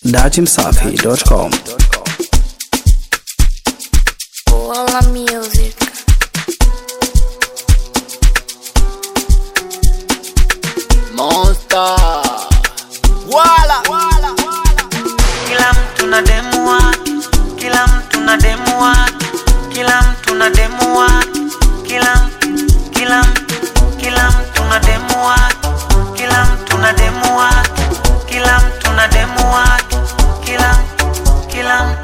datimsafi.com. Walla Music. Monster. Wala. Kila mtu na demu wake, kila mtu na demu wake, kila mtu na demu wake, kila kila kila mtu na demu wake, kila mtu na demu wake, kila mtu na demu wake, kila kila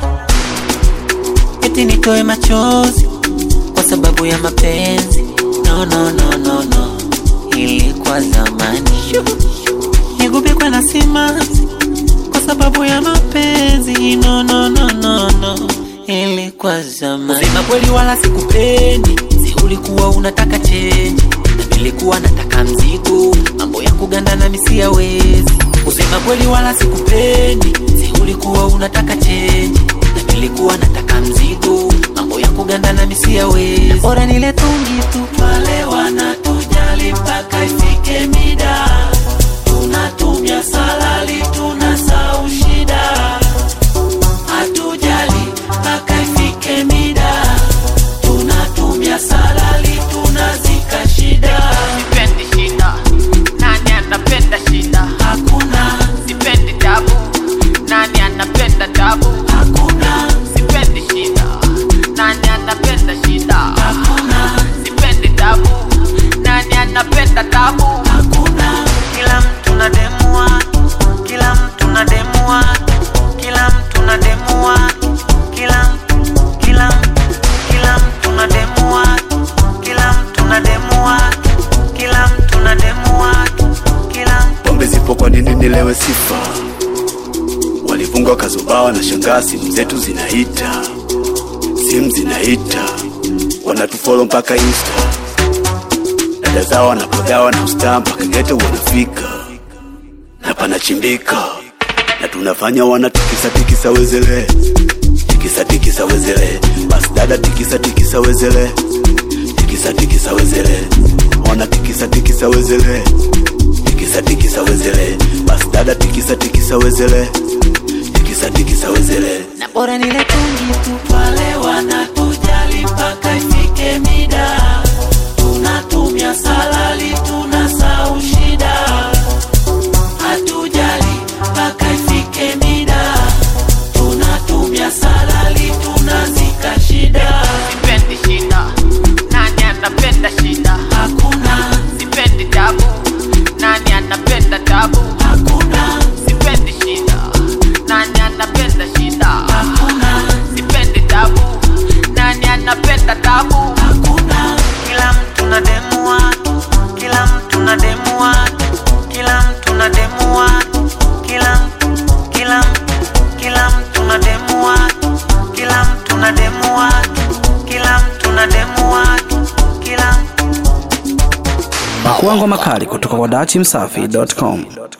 eti nitoe machozi kwa sababu ya mapenzi. No, no, no, no, no, ilikuwa zamani. Nigubikwe na simanzi kwa sababu ya mapenzi no, no, no, no, no. Ilikuwa zamani. Kusema kweli wala sikupendi, si ulikuwa unataka chenji na nilikuwa nataka mzigo, mambo ya kuganda na misi yawezi. Kusema kweli wala sikupendi, si ulikuwa unataka chenji na nilikuwa nataka mzigo, mambo ya kuganda na misi yawezi. Bora nile tungi tu pale wanatujali mpaka ifike mida tunatumia salali tunasau shida hatujali mpaka ifike mida tunatumia salali tunazika shida Sipendi shida. Nani anapenda shida? hakuna Sipendi tabu. Nani anapenda tabu? hakuna Sipendi shida. Nani anapenda shida? hakuna Sipendi tabu. Nani anapenda tabu? hakuna kila mtu na demu wake kila mtu na demu wake kila mtu na demu wake kila kila kila mtu na demu wake kila mtu na demu wake kila mtu na demu wake kila Pombe zipo kwa nini nilewe sifa? Walifunga kazubawa na shangaa, simu zetu zinaita, simu zinaita, wanatufolo mpaka Insta, dada zao wanapodawa na ustaa mpaka geto wanafika, na panachimbika, na tunafanya wanatikisa tikisa wezele, tikisa tikisa wezele, basi dada tikisa tikisa wezele, tikisa tikisa wezele, wana tikisa tikisa wezele tikisa tikisa wezele basi dada tikisa tikisa wezele tikisa tikisa wezele na bora nile tungi tu pale wanatujali mpaka ifike mida tunatumia salali tunasau shida hatujali mpaka ifike mida tunatumia salali tunazika shida Sipendi shida. Nani anapenda shida? hakuna Sipendi tabu. Nani anapenda tabu? hakuna Sipendi shida. Nani anapenda shida? hakuna Sipendi tabu. Nani anapenda tabu? hakuna kila mtu na demu wake kila mtu na demu wake kila mtu na demu wake kila kila kila mtu na demu wake kila mtu na demu wake kila mtu na demu wake kila Makuango makali kutoka kwa datimsafi.com.